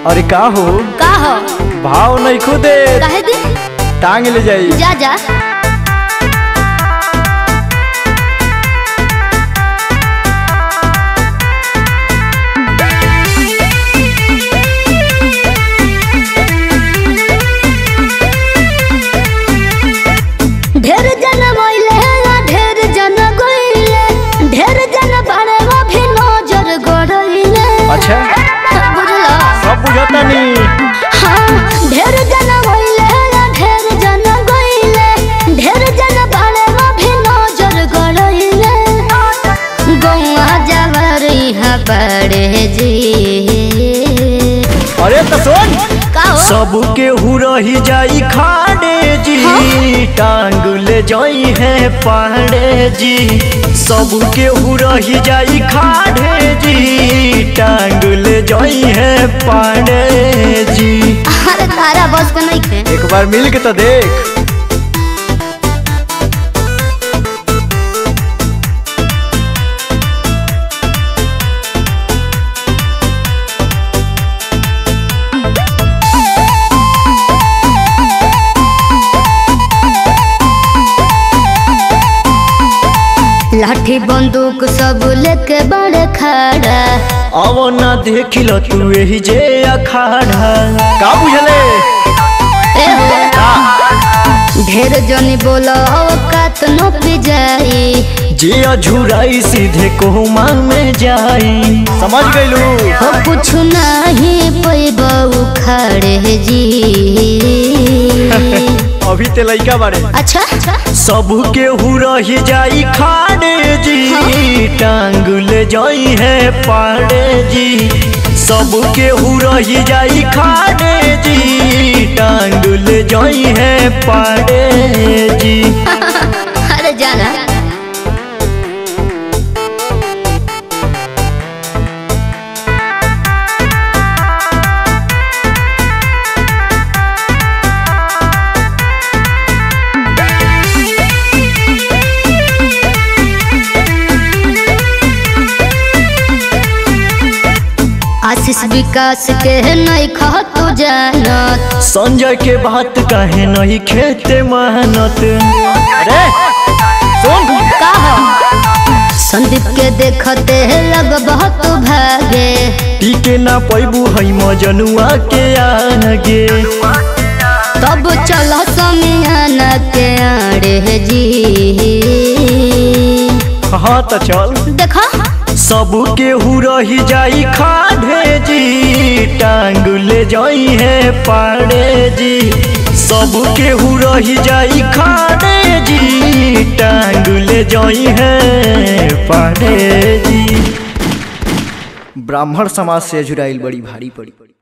अरे का हो का हो भाव नहीं खुदे काहे दी टांग ले जाई जा जा ढेर जन मोइले ना ढेर जन गोइले ढेर जन बारे वो भी नजर गड़इले अच्छा बुझला सब बुझता नहीं हाँ ढेर जन मोइले ना ढेर जन गोइले ढेर जन बारे वो भी नजर गड़इले गौआ जावर यहाँ पड़े जी अरे तो सुन का हो सब के हु रही जाई खाड़े जी टांग ले जाई है पाड़े जी सब के हु रही जाई खाड़े जी टांग ले जाई है पाड़े जी अरे तारा बस के नहीं थे एक बार मिल के तो देख लाठी बंदूक सब लेके बड़े खड़ा अब ना देखिल तू यही जे अखाड़ा का बुझले ए हो ढेर जनी बोलो औकात न पी जाई जे अझुराई सीधे कोमा में जाई समझ गइलू हो कुछ नहीं पैबऊ खड़े जी अभी ते लइका बारे अच्छा सब के हु रही जाई खाड़े जी टांग ले जाई है पाड़े जी सब के हु रही जाई खाड़े जी टांग ले जाई है पाड़े जी अरे जाना आशीष विकास के नहीं खा तू जानत संजय के बात कहे नहीं खेते मेहनत अरे सुन का हो संदीप के देखते लग बहुत भागे टीके ना पैबू है मजनुआ के आगे तब चल समियाना के आड़े जी हाँ तो चल देखा सब के हु रही जाई खाड़े जी टांग ले जाई है पाड़े जी सब के हु रही जाई खाड़े जी टांग ले जाई है पाड़े जी ब्राह्मण समाज से जुड़ाइल बड़ी भारी पड़ी